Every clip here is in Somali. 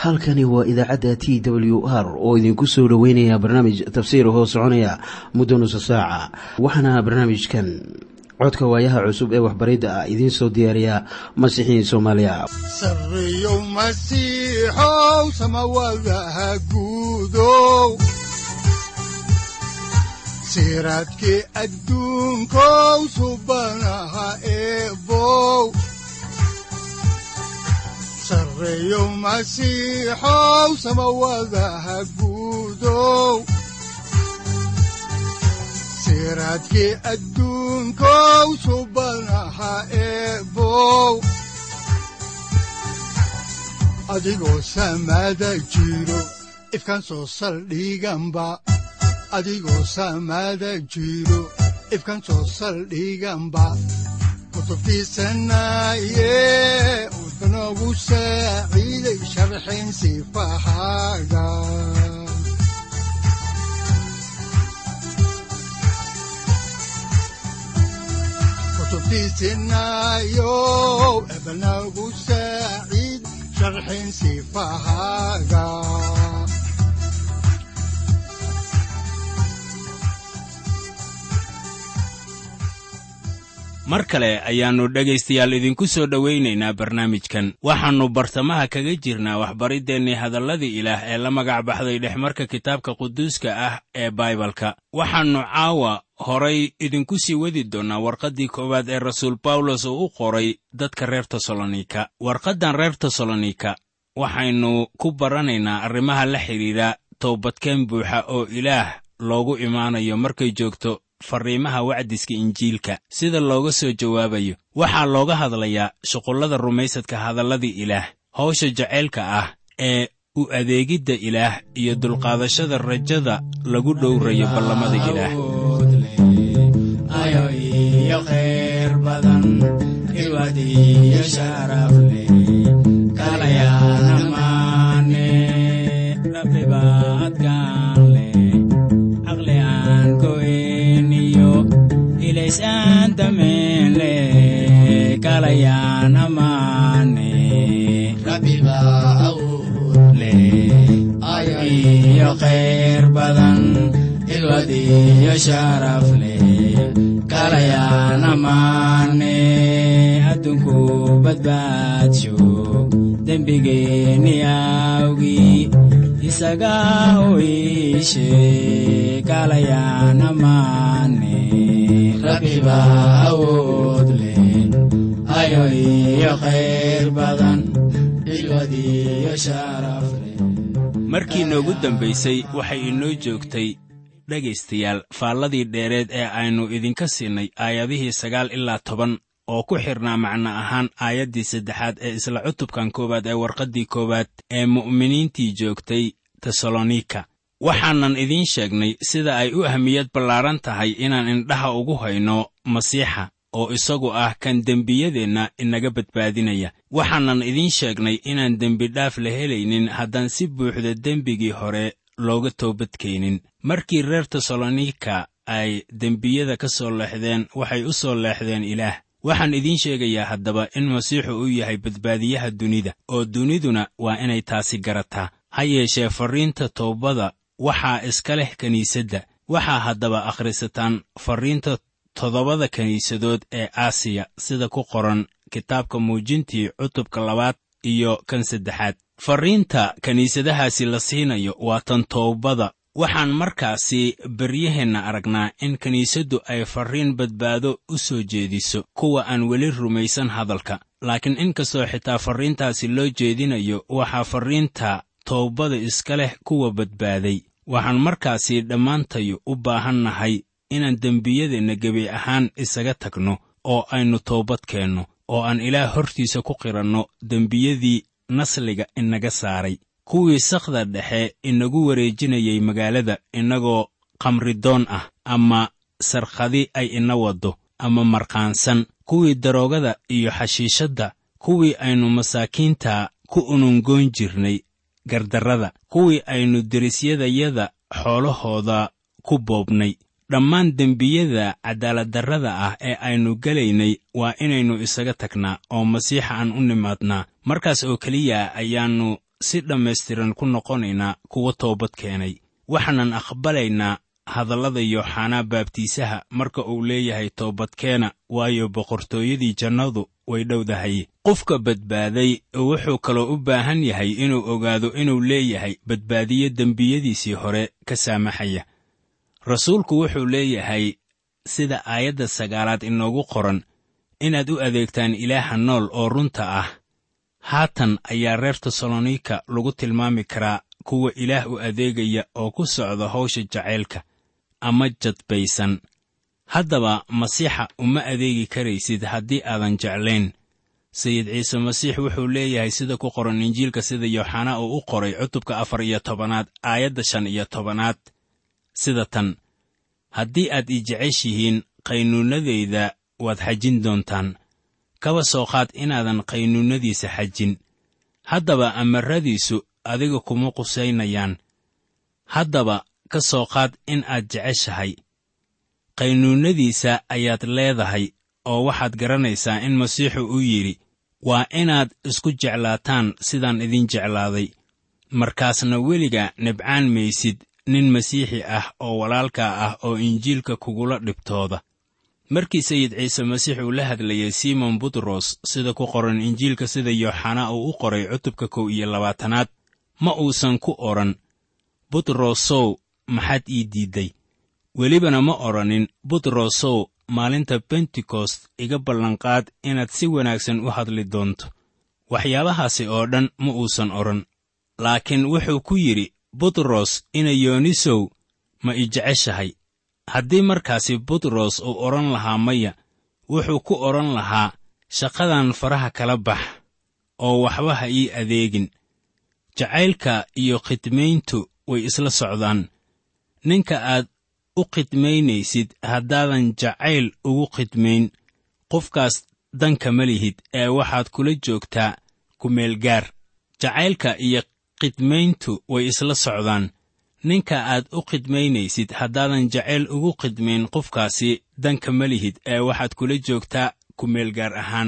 halkani waa idaacadda t w r oo idinku soo dhoweynaya barnaamij tafsiir hoo soconaya muddo nusa saaca waxaana barnaamijkan codka waayaha cusub ee waxbaridda ah idiin soo diyaariya masiixiin soomaaliya sareyow masiixow samawadaha guudow siraadkii adduunkow subanaha eebow sareyow masiixow samawadaha guudow siraadkii adduunkow subanaha eebow adigoo samada jiro ifkan soo saldhiganba adigoo samada jiro ifkan soo saldhiganba kutubtiisanaye udanogu saaciiday sharxin sifahaaga kutubtiisinayow ebanagu saaciid sharxin sifahaaga mar kale ayaannu dhegaystayaal idinku soo dhowaynaynaa barnaamijkan waxaannu bartamaha kaga jirnaa waxbariddeenii hadalladii ilaah ee la magac baxday dhexmarka kitaabka quduuska ah ee baibalka waxaannu caawa horay idinku sii wadi doonnaa warqaddii koowaad ee rasuul bawlos uu u qoray dadka reer tesalonika warqaddan reer tesalonika waxaynu ku baranaynaa arrimaha la xidhiidha toobadkeen buuxa oo ilaah loogu imaanayo markay joogto farriimaha wacdiska injiilka sida looga soo jawaabayo waxaa looga hadlayaa shuqullada rumaysadka hadalladii ilaah hawsha jacaylka ah ee u adeegidda ilaah iyo dulqaadashada rajada lagu dhowrayo ballamada ilaah iyo khayr badan ilwad iyo sharaf leh kalayaan amaane adduunku badbaadsho dembigeenni awgii isaga u iishe kalayaan amaane rabbiba awood leh ayo iyo khayr badan ilwad iyo sharaf leh markii noogu dambaysay waxay inoo joogtay dhegaystayaal faalladii dheereed ee aynu idinka siinay aayadihii sagaal ilaa toban oo ku xidhnaa macno ahaan aayaddii saddexaad ee isla cutubkan koowaad ee warqaddii koowaad ee mu'miniintii joogtay tesalonika waxaanan idiin sheegnay sida ay u ahmiyad ballaaran tahay inaan indhaha ugu hayno masiixa oo isagu ah kan dembiyadeenna inaga badbaadinaya waxaanan idiin sheegnay inaan dembidhaaf la helaynin haddaan si buuxda dembigii hore looga toobadkeenin markii reer tesalonika ay dembiyada ka soo leexdeen waxay u soo leexdeen ilaah waxaan idiin sheegayaa haddaba in masiixu uu yahay badbaadiyaha dunida oo duniduna waa inay taasi garataa ha yeeshee farriinta toobada waxaa iska leh kiniisadda waxaa haddaba akhrisataan farriinta toddobada kiniisadood ee aasiya sida ku qoran kitaabka muujintii cutubka labaad iyo kan saddexaad farriinta kiniisadahaasi la siinayo waa tan toobada waxaan markaasi beryaheenna aragnaa in kiniisaddu ay farriin badbaado u soo jeediso kuwa aan weli rumaysan hadalka laakiin inkastoo xitaa farriintaasi loo jeedinayo waxaa farriinta toobada iska leh kuwa badbaaday waxaan markaasi dhammaantayu u baahan nahay inaan dembiyadeenna gebi ahaan isaga tagno oo aynu toobad keenno oo aan ilaah hortiisa ku qiranno dembiyadii nasliga inaga saaray kuwii sakhda dhexe inagu wareejinayay magaalada innagoo khamridoon ah ama sarkhadi ay ina waddo ama markhaansan kuwii daroogada iyo xashiishadda kuwii aynu masaakiinta ku unungoon jirnay gardarrada kuwii aynu derisyadayada xoolahooda ku boobnay dhammaan dembiyada cadaaladdarrada ah ee aynu gelaynay waa inaynu isaga tagnaa oo masiixa aan u nimaadnaa markaas oo keliya ayaannu si dhammaystiran ku noqonaynaa kuwa toobad keenay waxaanan aqbalaynaa hadallada yooxanaa baabtiisaha marka uu leeyahay toobadkeena waayo boqortooyadii jannadu way dhowdahay qofka badbaaday wuxuu kaloo u baahan yahay inuu ogaado inuu leeyahay badbaadiyo dembiyadiisii hore ka saamaxaya rasuulku wuxuu leeyahay sida aayadda sagaalaad inoogu qoran inaad u adeegtaan ilaaha nool oo runta ah haatan ayaa reer tesalonika lagu tilmaami karaa kuwa ilaah u adeegaya oo ku socda hawsha jacaylka ama jadbaysan haddaba masiixa uma adeegi karaysid haddii aadan jeclayn sayid ciise masiix wuxuu leeyahay sida ku qoran injiilka sida yooxanaa uu u qoray cutubka afar iyo tobanaad aayadda shan iyo tobanaad sida tan haddii aad ii jeceshihiin qaynuunnadayda waad xajin doontaan kaba soo qaad inaadan qaynuunnadiisa xajin haddaba amarradiisu adiga kuma qusaynayaan haddaba ka soo qaad in aad jeceshahay qaynuunnadiisa ayaad leedahay oo waxaad garanaysaa in masiixu uu yidhi waa inaad isku jeclaataan sidaan idin jeclaaday markaasna weliga nibcaan maysid nin masiixi ah oo walaalkaa ah oo injiilka kugula dhibtooda markii sayid ciise masiix uu la hadlayay simon butros sida ku qoran injiilka sida yooxanaa uu u qoray cutubka kow iyo labaatanaad ma uusan ku odhan butrosow maxaad ii diidday welibana ma odhanin butrosow maalinta bentekost iga ballanqaad inaad si wanaagsan u hadli doonto waxyaabahaasi oo dhan ma uusan odhan laakiin wuxuu ku yidhi butros inayoonisow ma i jeceshahay haddii markaasi butros uu odhan lahaa maya wuxuu ku odhan lahaa shaqadan faraha kala bax oo waxba ha ii adeegin jacaylka iyo khidmayntu way isla socdaan ninka aad u khidmaynaysid haddaadan jacayl ugu khidmayn qofkaas danka ma lihid ee waxaad kula joogtaa kumeelgaar jacaylka iyo khidmayntu way isla socdaan ninka aad u khidmaynaysid haddaadan jacayl ugu khidmayn qofkaasi danka ma lihid ee waxaad kula joogtaa kumeelgaar ahaan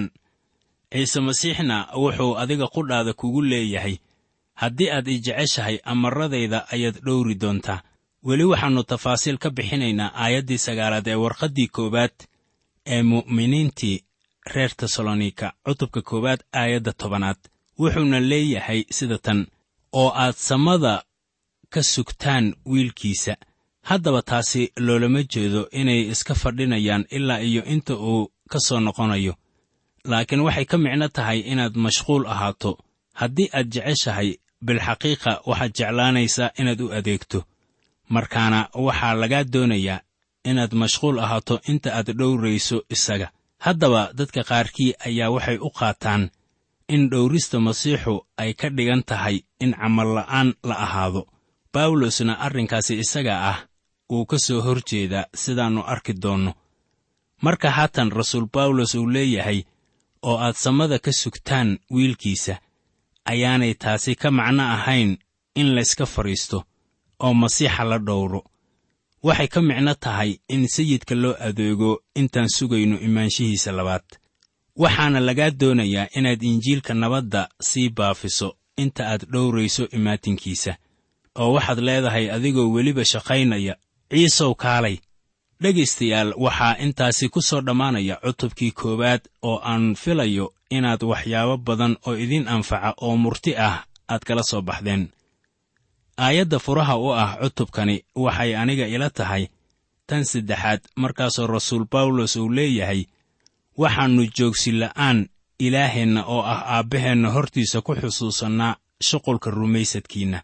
ciise masiixna wuxuu adiga qudhaada kugu leeyahay haddii aad i jeceshahay amarradayda ayaad dhowri doontaa weli waxaannu tafaasiil ka bixinaynaa aayaddii sagaalaad ee warqaddii koowaad ee mu'miniintii reer tesalonika cutubka koowaad aayadda tobanaad wuxuuna leeyahay sida tan oo aad samada ka sugtaan wiilkiisa haddaba taasi loolama jeedo inay iska fadhinayaan ilaa iyo inta uu ka soo noqonayo laakiin waxay ka micno tahay inaad mashquul ahaato haddii aad jeceshahay bilxaqiiqa waxaad jeclaanaysaa inaad u adeegto markaana waxaa lagaa doonayaa inaad mashquul ahaato inta aad dhowrayso isaga haddaba dadka qaarkii ayaa waxay u qaataan in dhowrista masiixu ay ka dhigan tahay in camalla'aan la ahaado bawlosna arrinkaasi isaga ah wuu ka soo hor jeedaa sidaannu arki doonno marka haatan rasuul bawlos uu leeyahay oo aad samada ka sugtaan wiilkiisa ayaanay taasi ka macno ahayn in layska fadhiisto oo masiixa la dhowro waxay ka micno tahay in sayidka loo adeego intaan sugayno imaanshihiisa labaad waxaana lagaa doonayaa inaad injiilka nabadda sii baafiso inta aad dhowrayso imaatinkiisa oo waxaad leedahay adigoo weliba shaqaynaya ciisow kaalay dhegaystayaal waxaa intaasi ku soo dhammaanaya cutubkii koowaad oo aan filayo inaad waxyaabo badan oo idin anfaca oo murti ah aad kala soo baxdeen aayadda furaha u ah cutubkani waxay aniga ila tahay tan saddexaad markaasoo rasuul bawlos uu leeyahay waxaannu joogsila'aan ilaaheenna oo ah aabbaheenna hortiisa ku xusuusannaa shuqulka rumaysadkiinna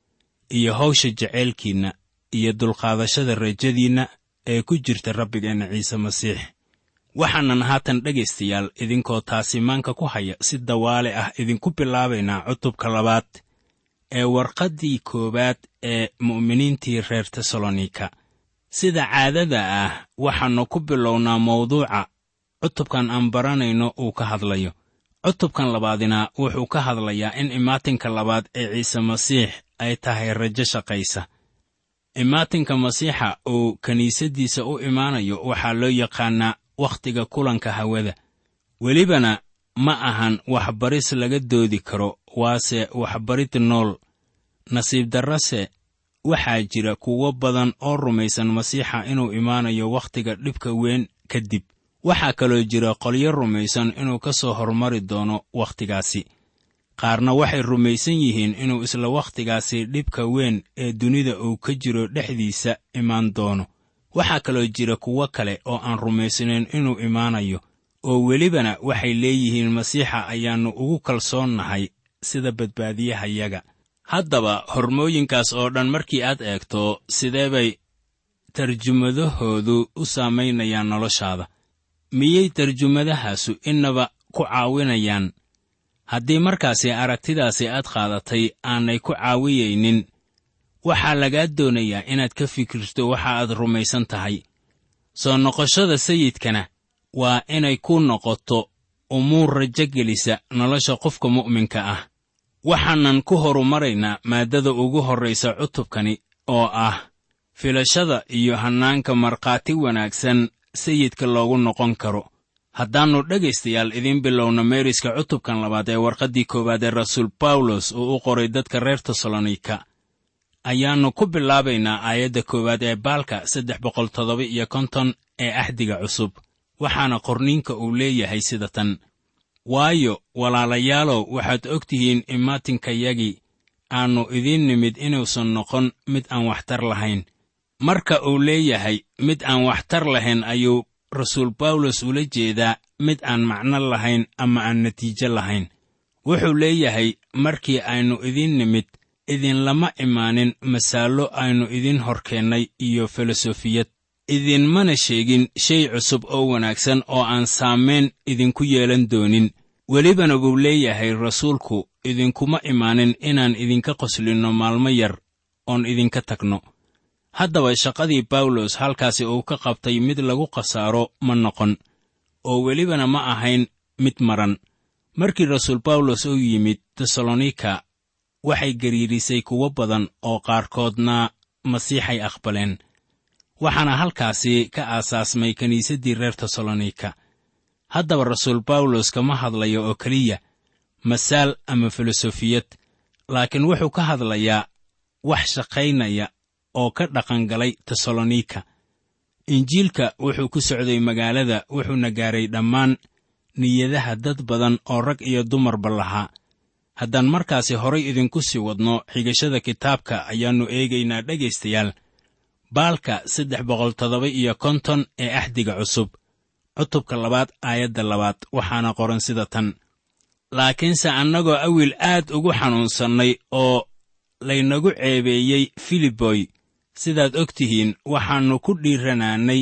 iyo hawsha jaceylkiinna iyo dulqaadashada rajadiinna ee ku jirta rabbigeenna ciise masiix waxaanan haatan dhegaystayaal idinkoo taasi maanka ku haya si dawaale ah idinku bilaabaynaa cutubka labaad ee warqaddii koowaad ee mu'miniintii reer tesalonika sida caadada ah waxaannu ku bilownaa mawduuca cutubkan aan baranayno uu ka hadlayo cutubkan labaadina wuxuu ka hadlayaa in imaatinka labaad ee ciise masiix ay tahay rajo shaqaysa imaatinka masiixa uu kiniisaddiisa u imaanayo waxaa loo yaqaannaa wakhtiga kulanka hawada welibana ma ahan waxbaris laga doodi karo waase waxbarid nool nasiib darrase waxaa jira kuwo badan oo rumaysan masiixa inuu imaanayo wakhtiga dhibka weyn kadib waxaa kaloo jira qolyo rumaysan inuu ka soo hormari doono wakhtigaasi qaarna waxay rumaysan yihiin inuu isla wakhtigaasi dhibka weyn ee dunida uu ka jiro dhexdiisa imaan doono waxaa kaloo jira kuwo kale oo aan rumaysnayn inuu imaanayo oo welibana waxay leeyihiin masiixa ayaannu ugu kalsoonnahay sida badbaadiyahayaga haddaba hormooyinkaas oo dhan markii aad eegto sidee bay tarjumadahoodu u saamaynayaan noloshaada miyay tarjumadahaasu innaba ku caawinayaan haddii markaasi aragtidaasi aad qaadatay aanay ku caawiyaynin waxaa lagaa doonayaa inaad ka fikirto waxa aad rumaysan tahay soo noqoshada sayidkana waa inay ku noqoto umuur rajo gelisa nolosha qofka mu'minka ah waxaanan ku horumaraynaa maaddada ugu horraysa cutubkani oo ah filashada iyo hannaanka markhaati wanaagsan sayidka loogu noqon karo haddaannu dhegaystayaal idiin bilowno meeriska cutubkan labaad ee warqaddii koowaad ee rasuul bawlos uu u qoray dadka reer tesalonika ayaannu ku bilaabaynaa aayadda koowaad ee baalka saddex boqol toddoba iyo konton ee axdiga cusub waxaana qorniinka uu leeyahay sida tan waayo walaalayaalow waxaad og tihiin imaatinkayagii aannu idiin nimid inuusan noqon mid aan waxtar lahayn marka uu leeyahay mid aan waxtar lahayn ayuu rasuul bawlos ula jeedaa mid aan macno lahayn ama aan natiijo lahayn wuxuu leeyahay markii aynu idiin nimid idinlama imaanin masaallo aynu idiin hor keennay iyo filosofiyad idinmana sheegin shay cusub oo wanaagsan oo aan saamayn idinku yeelan doonin welibana buu leeyahay rasuulku idinkuma imaanin inaan idinka qoslinno maalmo yar oon idinka tagno haddaba shaqadii bawlos halkaasi uu ka qabtay mid lagu khasaaro ma noqon oo welibana ma ahayn mid maran markii rasuul bawlos uu yimid tesalonika waxay gariirisay kuwo badan oo qaarkoodna masiixay aqbaleen waxaana halkaasi ka aasaasmay kiniisaddii reer tesalonika haddaba rasuul bawlos kama hadlayo oo keliya masaal ama filosofiyad laakiin wuxuu ka hadlayaa wax shaqaynaya oo ka dhaqangalay tesalonika injiilka wuxuu ku socday magaalada wuxuuna gaaray dhammaan niyadaha dad badan oo rag iyo dumarba lahaa haddaan markaasi horay idinku sii wadno xigashada kitaabka ayaannu eegaynaa dhegaystayaal baalka saddex boqol toddoba iyo konton ee axdiga cusub cutubka labaad aayadda labaad waxaana qoran sida tan laakiinse annagoo awil aad ugu xanuunsannay oo laynagu ceebeeyey filiboy sidaad og tihiin waxaannu ku dhiiranaannay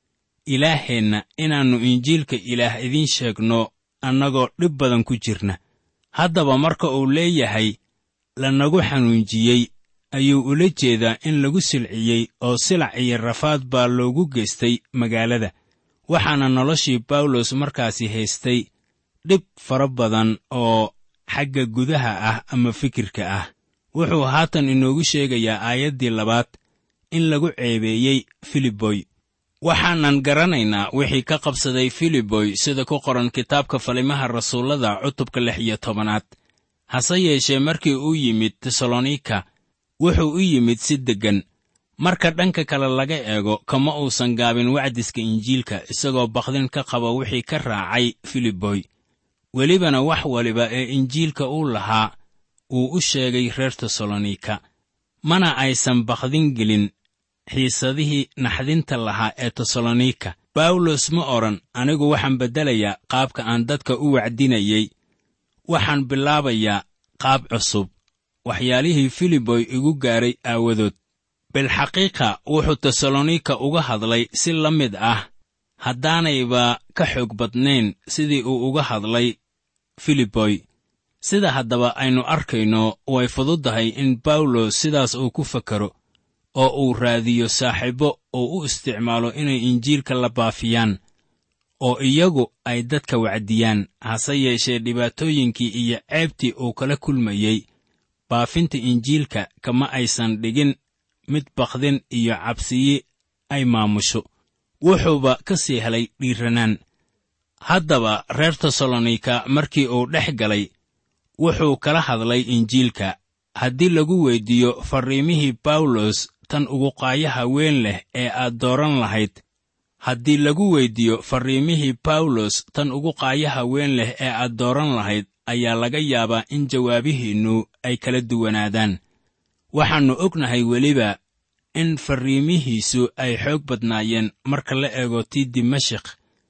ilaaheenna inaannu injiilka ilaah idiin sheegno annagoo dhib badan ku jirna haddaba marka uu leeyahay lanagu xanuunjiyey ayuu ula jeedaa in lagu silciyey oo silac iyo rafaad baa loogu geystay magaalada waxaana noloshii bawlos markaasi haystay dhib fara badan oo xagga gudaha ah ama fikirka ah wuxuu haatan inoogu sheegayaa aayaddii labaad in lagu ceebeeyey filiboy waxaanan garanaynaa wixii ka qabsaday filiboy sida ku qoran kitaabka falimaha rasuullada cutubka lix iyo tobanaad hase yeeshee markii uu yimid tesalonika wuxuu u yimid si deggan marka dhanka kale laga eego kama uusan gaabin wacdiska injiilka isagoo bakdin ka qaba wixii ka raacay filiboy welibana wax waliba ee injiilka uu lahaa wuu u sheegay reer tesalonika mana aysan bakdin gelin xiisadihii naxdinta lahaa ee tesalonika bawlos ma odhan anigu waxaan beddelayaa qaabka aan dadka u wacdinayey waxaan bilaabayaa qaab cusub waxyaalihii filiboy igu gaaray aawadood bilxaqiiqa wuxuu tesalonika uga hadlay si la mid ah haddaanayba ka xoog badnayn sidii uu uga hadlay filiboy sida haddaba aynu arkayno way fududdahay in bawlos sidaas uu ku fakaro oo uu raadiyo saaxiibbo uu u isticmaalo inay injiilka la baafiyaan oo iyagu ay dadka wacdiyaan hase yeeshee dhibaatooyinkii iyo ceebtii uu kala kulmayey baafinta injiilka kama aysan dhigin mid bakdin iyo cabsiyi ay maamusho wuxuuba ka sii helay dhiiranaan haddaba reer tesalonika markii uu dhex galay wuxuu kala hadlay injiilka haddii lagu weyddiiyo farriimihii bawlos tan ugu qaayaha weyn leh ee aad dooran lahayd haddii lagu weyddiiyo farriimihii bawlos tan ugu qaayaha weyn leh ee aad dooran lahayd ayaa laga yaabaa in jawaabihiinnu ay kala duwanaadaan waxaannu ognahay weliba in farriimihiisu ay xoog badnaayeen marka la eego tii dimashik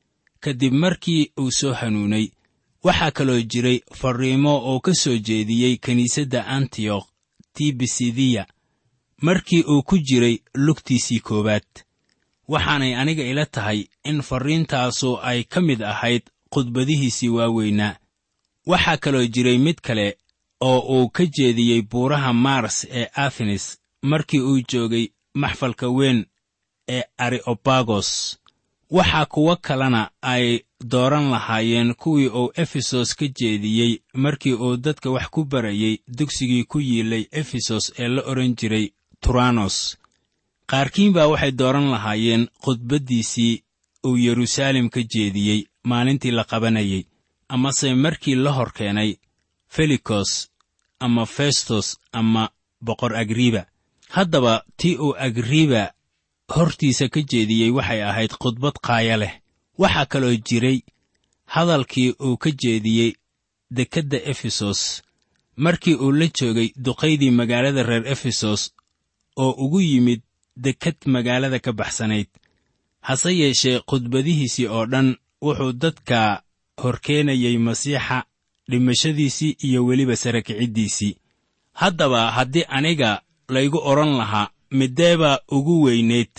kadib markii uu soo hanuunay waxaa kaloo jiray farriimo oo ka soo jeediyey kiniisadda antiyokh tii bisidiya markii uu ku jiray lugtiisii koowaad waxaanay aniga ila tahay in farriintaasu ay ka mid ahayd khudbadihiisii waaweynaa waxaa kaloo jiray mid kale oo uu ka jeediyey buuraha mars ee athenes markii uu joogay maxfalka weyn ee areobagos waxaa kuwo kalena ay dooran lahaayeen kuwii uu efesos ka jeediyey markii uu dadka wax ku barayey dugsigii ku yiilay efesos ee la odhan jiray turanos qaarkiin baa waxay dooran lahaayeen khudbaddiisii uu yeruusaalem ka jeediyey maalintii la qabanayey amase markii la hor keenay felikos ama festos ama boqor agriba haddaba tii uu agriba hortiisa ka jeediyey waxay ahayd khudbad qaaya leh waxaa kaloo jiray hadalkii uu ka jeediyey dekedda efesos markii uu la joogay duqaydii magaalada reer efesos oo ugu yimid deked magaalada ka baxsanayd hase yeeshee khudbadihiisii oo dhan wuxuu dadka horkeenayey masiixa dhimashadiisii iyo weliba sara kiciddiisii haddaba haddii aniga laygu odhan lahaa mideebaa ugu weynayd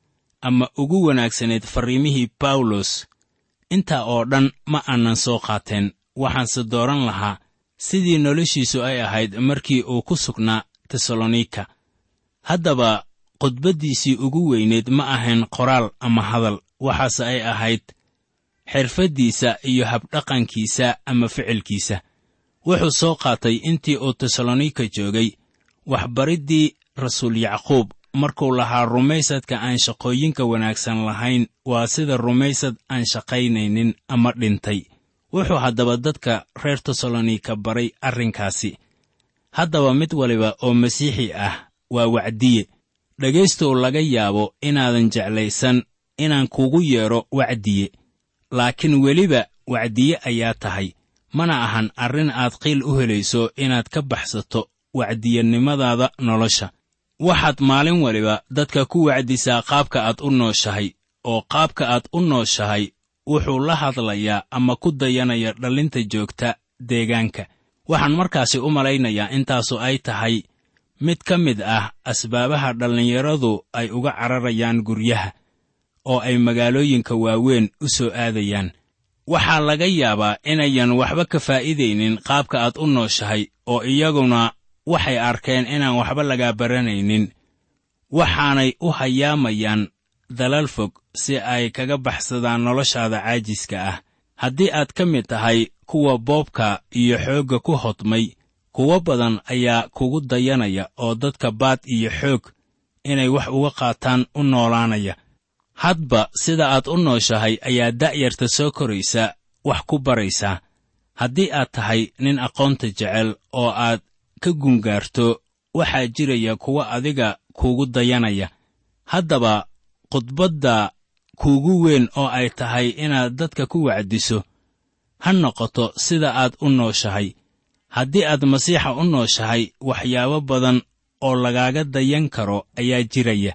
ama ugu wanaagsanayd farriimihii bawlos intaa oo dhan ma aanan soo qaateen waxaanse dooran lahaa sidii noloshiisu ay ahayd markii uu ku sugnaa tesalonika haddaba khudbaddiisii ugu weynayd ma ahayn qoraal ama hadal waxaase ay ahayd xirfaddiisa iyo habdhaqankiisa ama ficilkiisa wuxuu soo qaatay intii uu tesalonika joogay waxbariddii rasuul yacquub markuu lahaa rumaysadka aan shaqooyinka wanaagsan lahayn waa sida rumaysad aan shaqaynaynin ama dhintay wuxuu haddaba dadka reer tesalonika baray arrinkaasi haddaba mid waliba oo masiixi ah waa wacdiye dhegaystow laga yaabo inaadan jeclaysan inaan kugu yeedho wacdiye laakiin weliba wacdiye ayaa tahay mana ahan arrin aad qiil u helayso inaad ka baxsato wacdiyanimadaada nolosha waxaad maalin waliba dadka ku wacdisaa qaabka aad u nooshahay oo qaabka aad u nooshahay wuxuu la hadlayaa ama ku dayanaya dhallinta joogta deegaanka waxaan markaasi u malaynayaa intaasu ay tahay mid ka mid ah asbaabaha dhallinyaradu ay uga cararayaan guryaha oo ay magaalooyinka waaweyn u soo aadayaan waxaa laga yaabaa inayan waxba ka faa'iidaynin qaabka aad u nooshahay oo iyaguna waxay arkeen inaan waxba lagaa baranaynin waxaanay u hayaamayaan dalal fog si ay kaga baxsadaan noloshaada caajiska ah haddii aad ka mid tahay kuwa boobka iyo xoogga ku hodmay kuwo badan ayaa kugu dayanaya oo dadka baad iyo xoog inay wax uga qaataan u noolaanaya hadba sida aad u nooshahay ayaa da'yarta soo koraysa wax ku baraysaa haddii aad tahay nin aqoonta jecel oo aad ka gungaarto waxaa jiraya kuwa adiga kuugu dayanaya haddaba khudbadda kuugu weyn oo ay tahay inaad dadka ku wacdiso ha noqoto sida aad u nooshahay haddii aad masiixa u nooshahay waxyaabo badan oo lagaaga dayan karo ayaa jiraya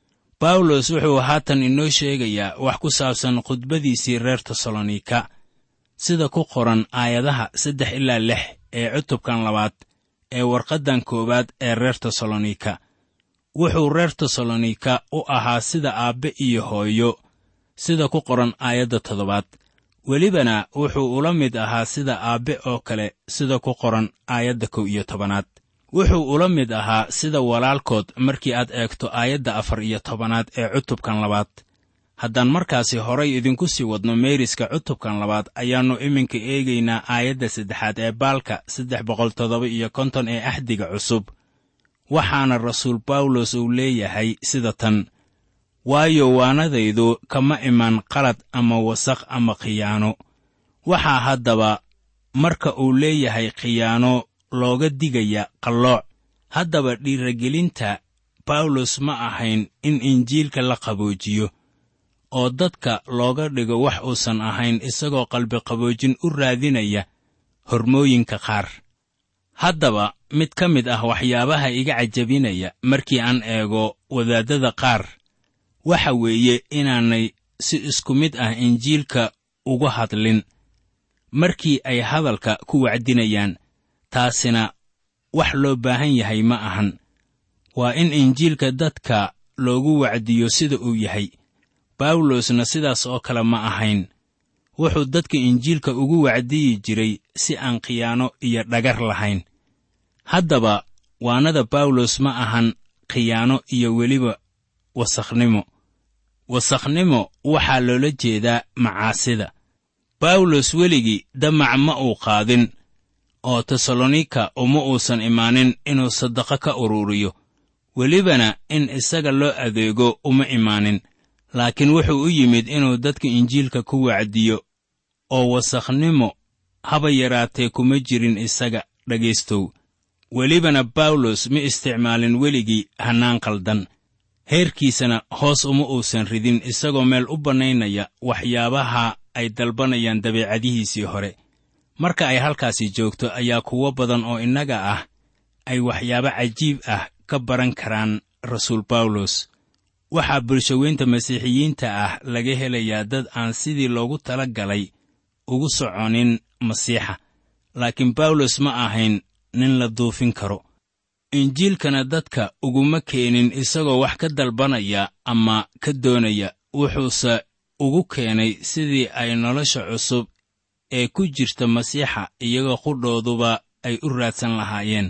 bawlos wuxuu haatan inoo sheegayaa wax ku saabsan khudbadiisii reer tesalonika sida ku qoran aayadaha saddex ilaa lix ee cutubkan labaad ee warqaddan koowaad ee reer tesalonika wuxuu reer tesalonika u ahaa sida aabbe iyo hooyo sida ku qoran aayadda toddobaad welibana wuxuu ula mid ahaa sida aabbe oo kale sida ku qoran aayadda kow iyo tobanaad wuxuu ula mid ahaa sida walaalkood markii aad eegto aayadda afar iyo tobanaad ee cutubkan labaad haddaan markaasi horay idinku sii wadno meeriska cutubkan labaad ayaannu iminka eegaynaa aayadda saddexaad ee baalka saddex boqol toddoba iyo konton ee axdiga cusub waxaana rasuul bawlos uu leeyahay sida tan waayo waanadaydu kama iman qalad ama wasaq ama khiyaano waxaa haddaba marka uu leeyahay khiyaano looga digaya qallooc haddaba dhiiragelinta bawlos ma ahayn in injiilka la qaboojiyo oo dadka looga dhigo wax uusan ahayn isagoo qalbiqaboojin u raadinaya hormooyinka qaar haddaba mid ka mid ah waxyaabaha iga cajabinaya markii aan eego wadaaddada qaar waxa weeye inaanay si isku mid ah injiilka uga hadlin markii ay hadalka ku wacdinayaan taasina wax loo baahan yahay ma ahan waa in injiilka dadka loogu wacdiyo sida uu yahay bawlosna sidaas oo kale ma ahayn wuxuu dadka injiilka ugu wacdiyi jiray si aan khiyaano iyo dhagar lahayn haddaba waanada bawlos ma ahan khiyaano iyo weliba wasakhnimo wasakhnimo waxaa loola jeedaa macaasida bawlos weligii damac ma uu qaadin oo tesalonika uma uusan imaanin inuu saddaqo ka ururiyo welibana in isaga loo adeego uma imaanin laakiin wuxuu u yimid inuu dadka injiilka ku wacdiyo oo wasakhnimo haba yaraatee kuma jirin isaga dhegaystow welibana bawlos ma isticmaalin weligii hannaan qaldan heerkiisana hoos uma uusan ridin isagoo meel u bannaynaya waxyaabaha ay dalbanayaan dabeecadihiisii hore marka ay halkaasi joogto ayaa kuwo badan oo innaga ah ay waxyaabo cajiib ah ka baran karaan rasuul bawlos waxaa bulshaweynta masiixiyiinta ah laga helayaa dad aan sidii loogu tala galay ugu soconin masiixa laakiin bawlos ma ahayn nin la duufin karo injiilkana dadka uguma keenin isagoo wax ka dalbanaya ama ka doonaya wuxuuse ugu keenay sidii ay nolosha cusub ee ku jirta masiixa iyagoo qudhooduba ay u raadsan lahaayeen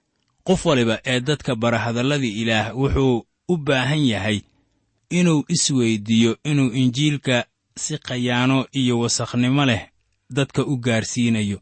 qof waliba ee dadka bara hadalladii ilaah wuxuu u baahan yahay inuu isweyddiiyo inuu injiilka si khayaano iyo wasakhnimo leh dadka u gaarsiinayo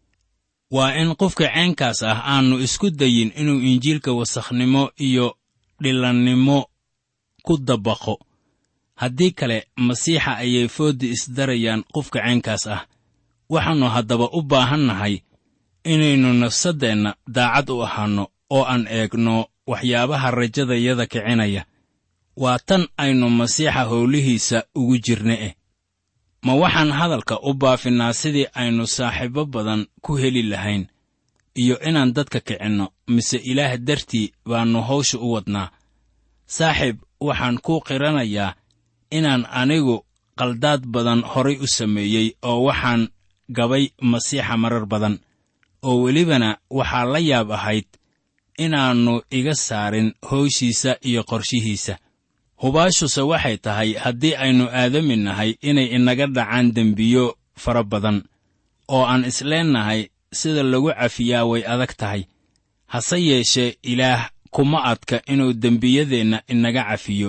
waa in qofka ceenkaas ah aannu isku dayin inuu injiilka wasakhnimo iyo dhilannimo ku dabaqo haddii kale masiixa ayay fooddi isdarayaan qofka ceenkaas ah waxaannu haddaba u baahannahay inaynu nafsaddeenna daacad u ahaanno oo aan eegno waxyaabaha rajadayada kicinaya waa tan aynu masiixa howlihiisa ugu jirna eh ma waxaan hadalka u baafinnaa sidii aynu saaxiibbo badan ku heli lahayn iyo inaan dadka kicinno mise ilaah dartii baannu hawsha u wadnaa saaxiib waxaan kuu qiranayaa inaan anigu qaldaad badan horay u sameeyey oo waxaan gabay masiixa marar badan oo welibana waxaa la yaab ahayd inaannu iga saarin howshiisa iyo qorshihiisa hubaashuse waxay tahay haddii aynu aadami nahay inay inaga dhacaan dembiyo fara badan oo aan isleennahay sida lagu cafiyaa way adag tahay hase yeeshee ilaah kuma adka inuu dembiyadeenna inaga cafiyo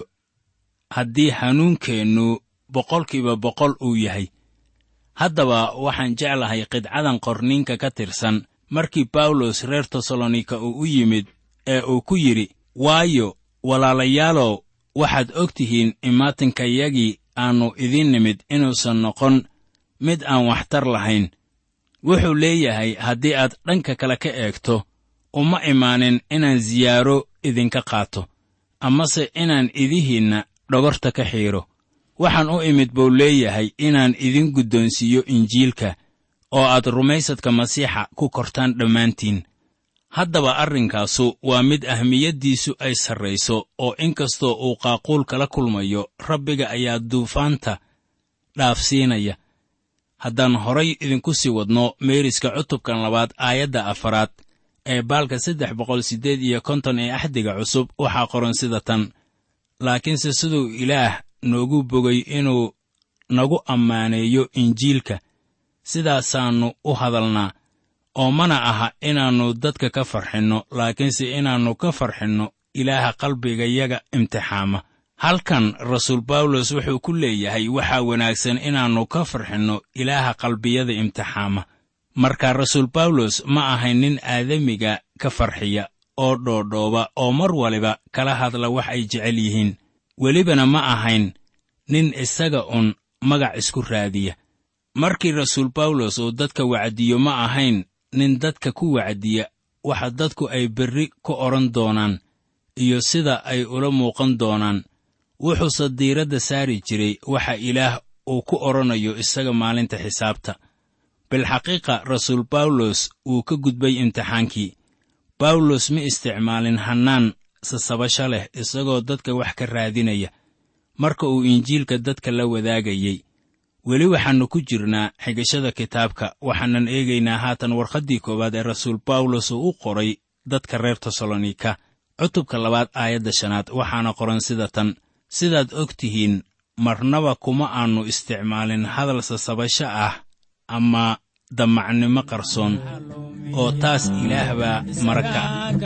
haddii hanuunkeennu boqolkiiba boqol uu yahay haddaba waxaan jeclahay qidcadan qorniinka ka tirsan markii bawlos reer tesalonika uu u yimid ee uu ku yidhi waayo walaalayaalow waxaad og tihiin imaatinkayagii aannu idiin nimid inuusan noqon mid aan waxtar lahayn wuxuu leeyahay haddii aad dhanka kale ka eegto uma imaanin inaan siyaaro idinka qaato amase inaan idihiinna dhogorta ka xiidho waxaan u imid buu leeyahay inaan idin guddoonsiiyo injiilka oo aad rumaysadka masiixa ku kortaan dhammaantiin haddaba arrinkaasu waa mid ahmiyaddiisu ay sarrayso oo inkastoo uu qaaquul kala kulmayo rabbiga ayaa duufaanta dhaafsiinaya haddaan horay idinku sii wadno meeriska cutubkan labaad aayadda afaraad ee baalka saddex boqol siddeed iyo konton ee axdiga cusub waxaa qoran sida tan laakiinse siduu ilaah noogu bogay inuu nagu ammaaneeyo injiilka sidaasaannu u hadalnaa oo mana aha inaannu dadka ka farxinno laakiinse inaannu ka farxinno ilaaha qalbigayaga imtixaama halkan rasuul bawlos wuxuu ku leeyahay waxaa wanaagsan inaannu ka farxinno ilaaha qalbiyada imtixaama marka rasuul bawlos ma ahayn nin aadamiga ka farxiya oo dhoodhooba oo mar waliba kala hadla wax ay jecel yihiin welibana ma ahayn nin isaga un magac isku raadiya markii rasuul bawlos uu dadka wacdiyo ma ahayn nin dadka ku wacdiya waxa dadku ay berri ku odhan doonaan iyo sida ay ula muuqan doonaan wuxuuse diiradda saari jiray waxa ilaah uu ku odhanayo isaga maalinta xisaabta bilxaqiiqa rasuul bawlos wuu ka gudbay imtixaankii bawlos ma isticmaalin hannaan sasabasho leh isagoo dadka wax ka raadinaya marka uu injiilka dadka la wadaagayey weli waxaannu ku jirnaa xigashada kitaabka waxaanan eegaynaa haatan warqaddii koowaad ee rasuul bawlos uu u qoray dadka reer tesalonika cutubka labaad aayadda shanaad waxaana qoran sida tan sidaad og tihiin marnaba kuma aannu isticmaalin hadal sasabasho ah ama damacnimo qarsoon oo taas ilaah baa maraka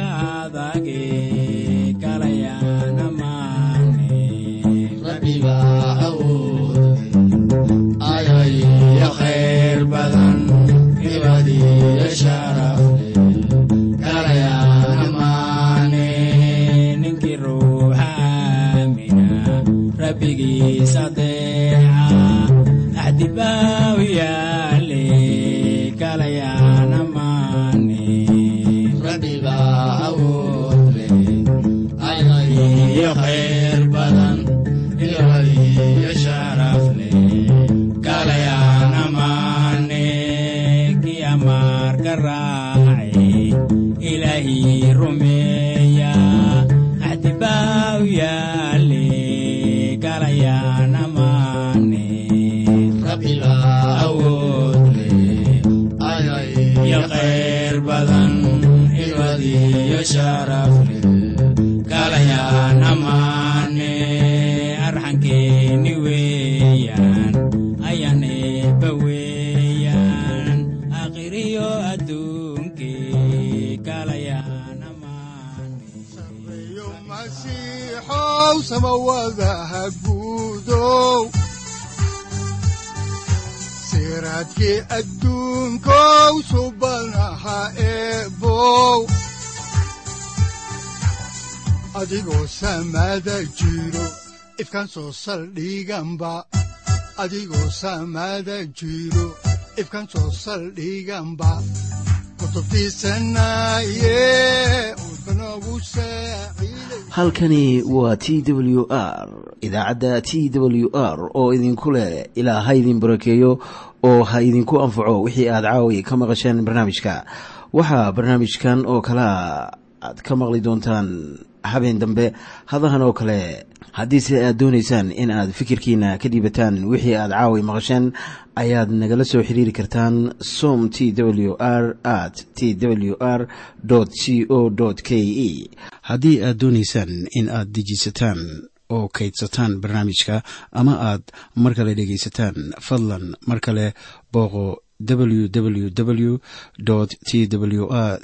siraadkii adduunkow subanaha eebow adigoo samaada jiro ifkan soo saldhiganba adigoo samaada jiro ifkan soo saldhiganba halkani waa t w r idaacadda t w r oo idinku leh ilaa ha idin barakeeyo oo ha idinku anfaco wixii aad caawi ka maqasheen barnaamijka waxaa barnaamijkan oo kalea aad ka maqli doontaan habeen dambe hadahan oo kale haddiise aad doonaysaan in aad fikirkiina ka dhiibataan wixii aad caawi maqasheen ayaad nagala soo xiriiri kartaan som t w r at t w r c o k e haddii aad doonaysaan in aad dejiisataan oo kaydsataan barnaamijka ama aad mar kale dhegaysataan fadlan mar kale booqo www t w r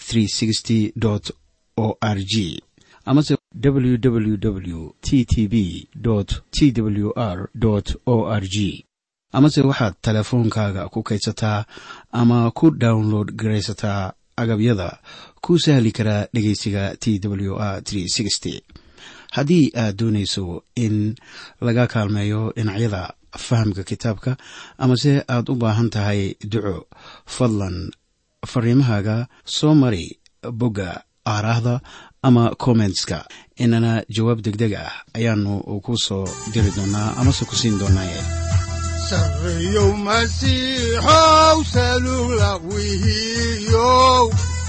o r g amase www t t b t w r o r g amase waxaad teleefoonkaaga ku kaydsataa ama ku download garaysataa agabyada ku sahli karaa dhegeysiga t w r haddii aad doonayso in laga kaalmeeyo dhinacyada fahamka kitaabka amase aad u baahan tahay duco fadlan fariimahaaga soo mari bogga aaraahda ama kommentska inana jawaab degdeg ah ayaanu ku soo diri doonaa amase ku siin doonaaye sareyow masiixow salula wihiyow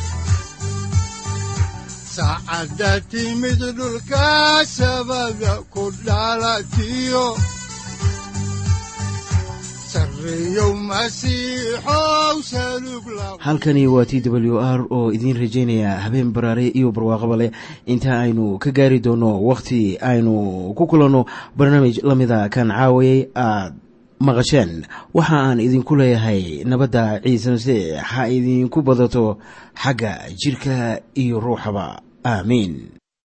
saacadda timid dhulka sabada ku dhalatiyo halkani waa t w r oo idiin rajaynaya habeen baraare iyo barwaaqaba leh inta aynu ka gaari doono wakhti aynu ku kulanno barnaamij la mida kan caawayay aad maqasheen waxa aan idinku leeyahay nabadda ciise masiix ha idinku badato xagga jidhka iyo ruuxaba aamiin